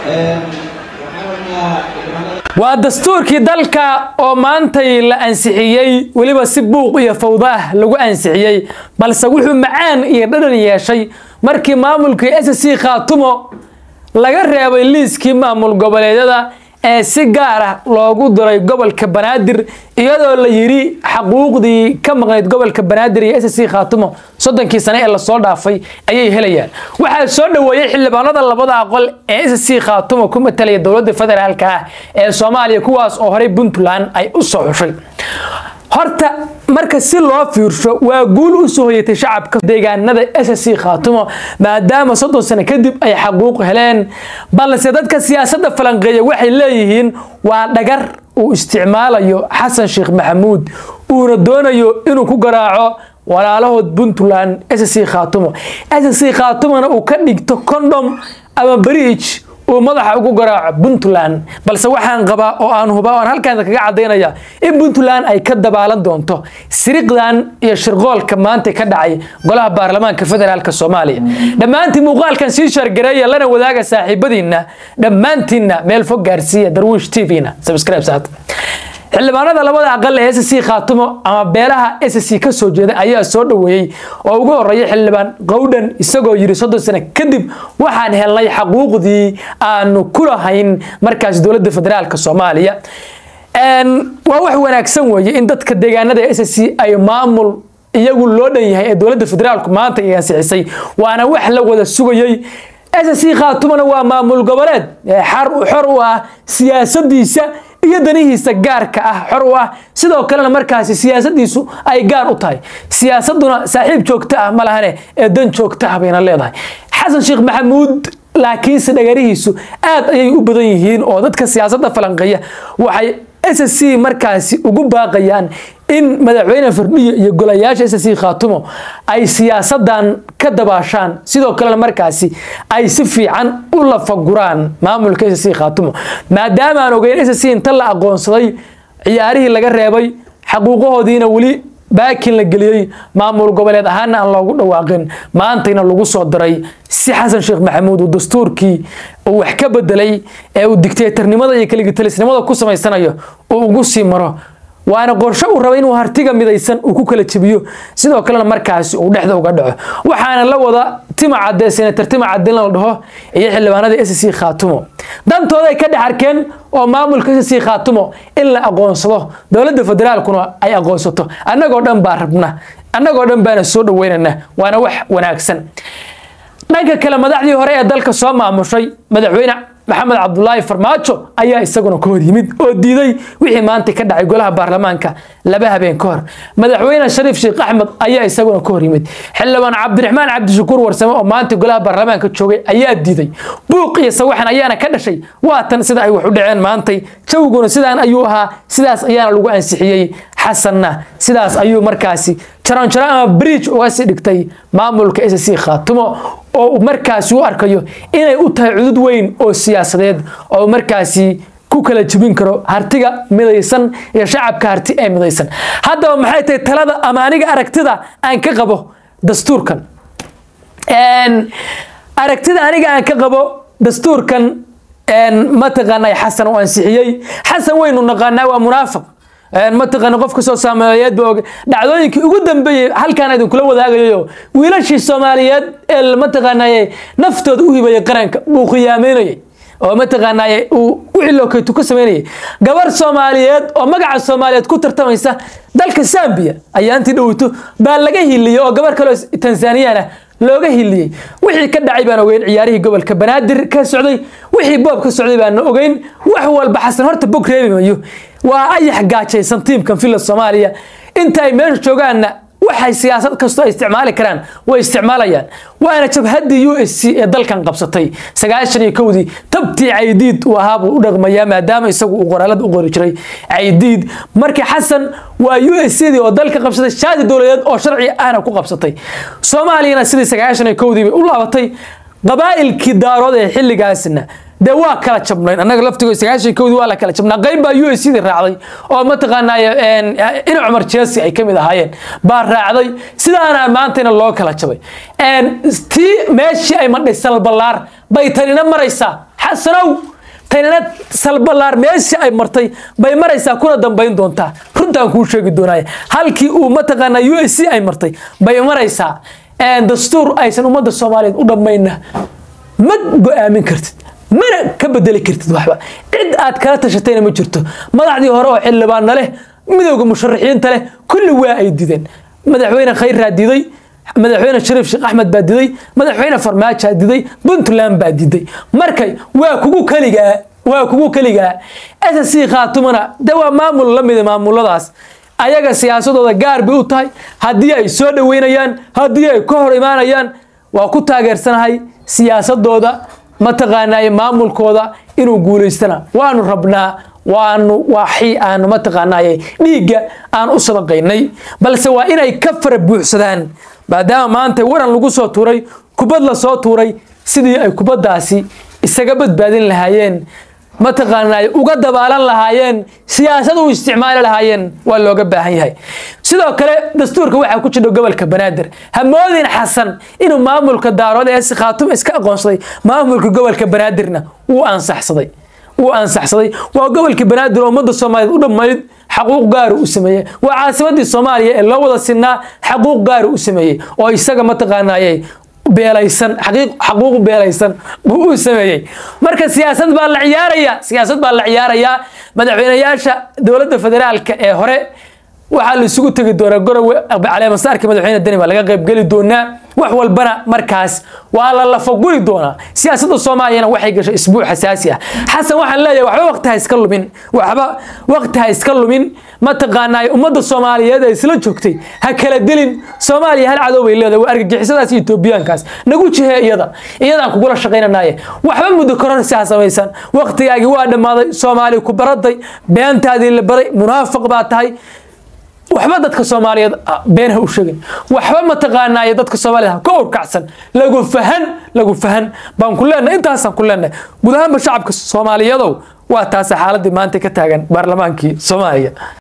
waa dastuurkii dalka oo maantay la ansixiyey weliba si buuq iyo fawdo ah lagu ansixiyey balse wuxuu macaan iyo dhadhan yeeshay markii maamulkii s c khaatumo laga reebay liiskii maamul goboleedyada ee si gaar ah loogu diray gobolka banaadir iyadoo la yidhi xaquuqdii ka maqnayd gobolka banaadir iyo s c khaatumo soddonkii sane ee lasoo dhaafay ayay helayaan waxaa soo dhoweeyey xildhibaanada labada aqol ee s c khaatumo ku matalaya dowladda federaalka ah ee soomaaliya kuwaas oo horey puntland ay u soo xushay horta marka si loo fiirsho waa guul u soo hoyatay shacabka deegaanada s c khaatumo maadaama soddon sano kadib ay xaquuq heleen balse dadka siyaasadda falanqeeya waxay leeyihiin waa dhagar uu isticmaalayo xasan sheekh maxamuud uuna doonayo inuu ku garaaco walaalahood puntland s c khaatumo s c khaatumona uu ka dhigto condom ama bridge uu madaxa ugu garaaco puntland balse waxaan qabaa oo aan hubaa oo aan halkaan kaga cadaynaya in puntland ay ka dabaalan doonto siriqdan iyo shirqoolka maanta ka dhacay golaha baarlamaanka federaalk soomaaliya dhammaantiin muuqaalkan sii shaargareeya lana wadaaga saaxiibadiinna dhammaantiinna meel fog gaarsiiya darwiish t v-na subscribe saata xildhibaanada labada aqal ee s c khaatumo ama beelaha s c ka soo jeeda ayaa soo dhoweeyey oo ugu horeeya xildhibaan qowdhan isagoo yidhi soddon sano kadib waxaan helnay xaquuqdii aanu ku lahayn markaas dowladda federaalk soomaaliya waa wax wanaagsan weeye in dadka deegaanada s c ay maamul iyagu loo dhan yahay ee dowladda federaalku maanta ay ansixisay waana wax la wada sugayey s c khaatumona waa maamul goboleed xor u ah siyaasadiisa iyo danihiisa gaarka ah xor u ah sidoo kalena markaasi siyaasadiisu ay gaar u tahay siyaasaduna saaxiib joogto ah ma lahane ee dan joogto ah bayna leedahay xasan sheekh maxamuud laakiinse dhagarihiisu aad ayay u badan yihiin oo dadka siyaasadda falanqeeya waxay s c markaasi ugu baaqayaan in madaxweyne fardhiyo iyo golayaasha s c khaatumo ay siyaasadan ka dabaashaan sidoo kalena markaasi ay si fiican u lafaguraan maamulka s c khaatumo maadaama aan ogeyn s c inta la aqoonsaday ciyaarihii laga reebay xaquuqahoodiina weli baakin la geliyey maamul goboleed ahaana aan loogu dhawaaqin maantayna lagu soo diray si xasan sheekh maxamuud uu dastuurkii uu wax ka bedelay ee uu dictatornimada iyo kaligitalisnimada ku samaysanayo uu ugu sii maro waana qorsho uu raba inuu hartiga midaysan uu ku kala jebiyo sidoo kalena markaasi uu dhexda uga dhaco waxaana la wada tima cadee senator tima cadin la dhaho iyo xildhibaanada s c khaatumo dantooda ay ka dhex arkeen oo maamulka s c khaatumo in la aqoonsado dowladda federaalkuna ay aqoonsato annagoo dhan baa rabna annagoo dhan baana soo dhaweynana waana wax wanaagsan dhanka kale madaxdii hore ee dalka soo maamushay madaxweyne maxamed cabdulaahi farmaajo ayaa isaguna ka hor yimid oo diiday wixii maanta ka dhacay golaha baarlamaanka laba habeen ka hor madaxweyne shariif sheekh axmed ayaa isaguna ka hor yimid xildhibaan cabdiraxmaan cabdishakuur warsame oo maanta golaha baarlamaanka joogay ayaa diiday buuq iyo sawaxan ayaana ka dhashay waatan sida ay wax u dhaceen maantay jawiguna sidaan ayuu ahaa sidaas ayaana lagu ansixiyey xasanna sidaas ayuu markaasi jaranjaro ama bridge uga sii dhigtay maamulka s c khaatumo oo markaasi u arkayo inay u tahay cudud weyn oo siyaasadeed oo markaasi ku kala jebin karo hartiga midaysan iyo shacabka harti ee midaysan haddaba maxay tahay talada ama aniga aragtida aan ka qabo dastuurkan aragtida aniga aan ka qabo dastuurkan mataqaanay xasan u ansixiyey xasan waynu naqaanaa waa munaafiq mataqaana qof kasoo saameeyeed ba og dhacdooyinkii ugu dambeeyey halkaan idinkula wadaagayo wiilashii soomaaliyeed ee mataqaanaye naftooda u hibayay qaranka buu khiyaameynayay oo mataqaanaye uu wixii lookeytu ka sameynayay gabar soomaaliyeed oo magaca soomaaliyeed ku tartamaysa dalka zambia ayaa intii dhowto baa laga hiliyey oo gabar kaleo tanzaniyana looga hiliyey wixii ka dhacay baan ogeyn ciyaarihii gobolka banaadir ka socday wixii boob ka socday baana ogeyn wax walba xasan horta bog reebi mayo waa ayax gaajaysan tiimkan villa soomaaliya inta ay meesha joogaanna waxay siyaasad kastoo ay isticmaali karaan way isticmaalayaan waana jabhaddii u s c ee dalkan qabsatay sagaashan iyo kowdii tabtii caydiid uu ahaa buu u dhaqmayaa maadaama isagu uu qoraalada u qori jiray caydiid marka xasan waa u s cdii oo dalka qabsatay shaadi dowladeed oo sharci ahna ku qabsatay soomaaliyana sidii sagaashan iyo kowdii bay u laabatay qabaa'ilkii daarood ee xilligaasna dee waa kala jabnayn annaga laftigo sagaashan kowdii waa la kala jabnaa qayb baa u s cdii raacday oo mataqaanaaye ina cumar jeesi ay ka mid ahaayeen baa raacday sidaana maantayna loo kala jabay tii meeshii ay madhay salballaar bay tanina maraysaa xasanow tanina salbalaar meeshii ay martay bay maraysaa kuna dambayn doontaa runtaan kuu sheegi doonaya halkii uu mataqaanaa u s c ay martay bay maraysaa dastuur aysan ummadda soomaaliyeed u dhammayna ma go-aamin kartid mana ka bedeli kartid waxba cid aad kala tashatayna ma jirto madaxdii hore oo xildhibaanna leh midowda musharaxiinta leh kulli waa ay dideen madaxweyne khayraa diday madaxweyne shariif sheekh axmed baa diday madaxweyne farmaajaa diday puntland baa diday markay waa kugu keligaa waa kugu keligaa ssc khaatumana de waa maamul la mida maamuladaas ayaga siyaasadooda gaar bay u tahay haddii ay soo dhoweynayaan haddii ay ka hor imaanayaan waa ku taageersanahay siyaasadooda mataqaanaaye maamulkooda inuu guulaystana waanu rabnaa waanu waxii aanu mataqaanaaye dhiigga aan u sadaqaynay balse waa inay ka fara buuxsadaan maadaama maanta waran lagu soo tuuray kubad la soo tuuray sidii ay kubaddaasi isaga badbaadin lahaayeen mataqaanaaye uga dabaalan lahaayeen siyaasad u isticmaali lahaayeen waa looga baahan yahay sidoo kale dastuurka waxaa ku jira gobolka banaadir hamoodin xasan inuu maamulka daarood ee si khaatum iska aqoonsaday maamulka gobolka banaadirna wuu ansaxsaday wuu ansaxsaday waa gobolka banaadir oo ummadda soomaaliyeed u dhammayd xaquuq gaara u sameeyey waa caasimadii soomaaliya ee loo wada sinaa xaquuq gaara u sameeyey oo isaga mataqaanaaye beelaysan xaquuq beelaysan buu u sameeyey marka siyaasad baa la ciyaaraya siyaasad baa la ciyaarayaa madaxweynayaasha dowladda federaalka ee hore waxaa la isugu tegi doonaa gorowe caleemasaarka madaxweyne deni baa laga qaybgeli doonaa wax walbana markaas waa la lafaguri doonaa siyaasadda soomaaliyana waxay gashay isbuuc xasaasi ah xasan waxaan leeyahay waxba waqti ha iska lumin waxba waqti ha iska lumin mataqaanaa ummadda soomaaliyeed ee isla joogtay ha kala dilin soomaaliya hal cadow bay leedahay waa argagixisadaas iyo etoobiyaankaas nagu jihee iyada iyadaan kugula shaqaynanaye waxba muddo kororsi ha samaysan waqtigaagii waa dhammaaday soomaali ku baraday beentaadii la baray munaafiq baa tahay waxba dadka soomaaliyeed been ha u sheegin waxba mataqaanaaye dadka soomaaliyeed ha ka urkacsan lagu fahan lagu fahan baan ku leenahay intaasaan ku leenahay guud ahaanba shacabka soomaaliyadow waa taasa xaaladii maanta ka taagan baarlamaankii soomaaliya